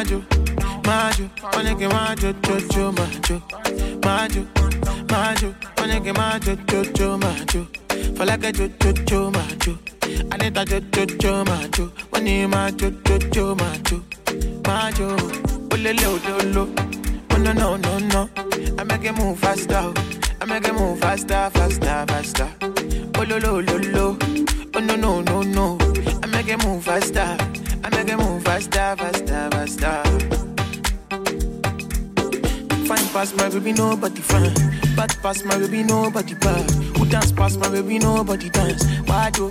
majo, majo, wanna get majo, jojo, majo, majo, majo, wanna get majo, jojo, majo. For like a jojo, majo. I need a jojo, majo. When you majo, jojo, majo, majo. Olele, ololo. Oh no, no, no, no. I make it move faster. oh. I make it move faster, faster, faster. Oh lo lo lo lo. Oh no, no, no, no. I make it move faster. I make it move faster, faster, faster. Fine past my baby, nobody fine. Bad past my baby, nobody bad. Who dance past my baby, nobody dance. Why do?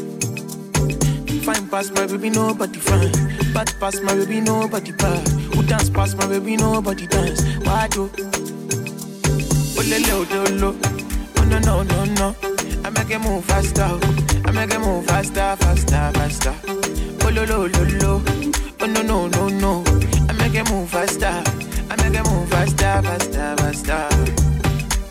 Fine past my baby, nobody fine. Bad past my baby, nobody bad. Who dance past my baby, nobody dance. Why do? Oh le le oh le lo. Oh no no no no. I make it move faster. oh. I make it move faster, faster, faster. Oh lo lo lo lo. Oh no no no no. I make it move faster. I make it move faster, faster, faster.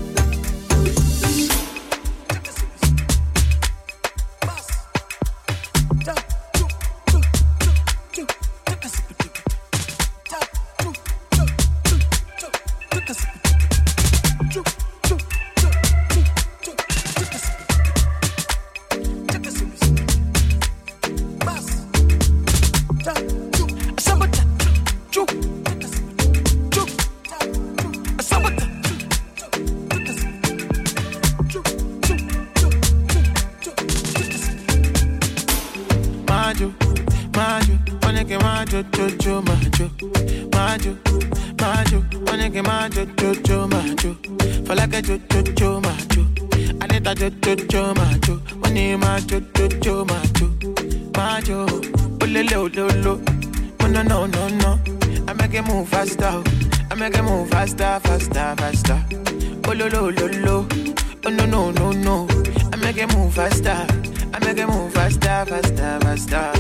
Majo, majo, wanna get majo, jojo, majo, majo, majo, wanna get majo, jojo, majo. For like a jojo, majo. I need a jojo, majo. Wanna majo, jojo, majo, majo. Olele, ololo. Oh no, no, no, no. I make it move faster. oh. I make it move faster, faster, faster. Oh lo, lo, lo, lo. Oh no, no, no, no. I make it move faster. I make it move faster, faster, faster.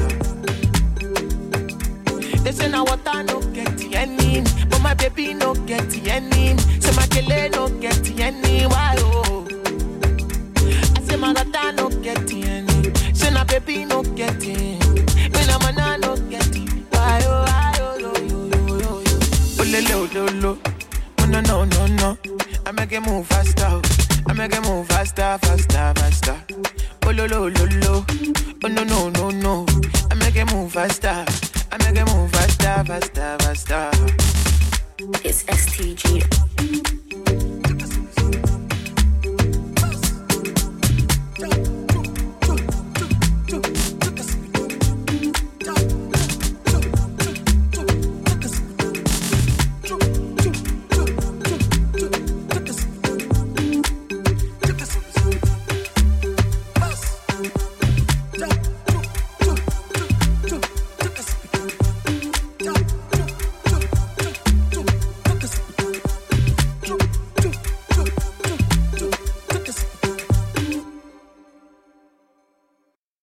They say now what I no get any, but my baby no get any. Say my kele no get any, why oh? I say my gata no get any. Say na baby no get any. Me na mana no get it. Why oh, why oh, yo yo yo yo yo. Oh le le oh lo lo. Oh no no no no. I make it move faster. oh. I make it move faster, faster, faster. Oh lo lo lo lo. Oh no no no no. I make it move faster. I make it move faster, faster, faster. It's STG.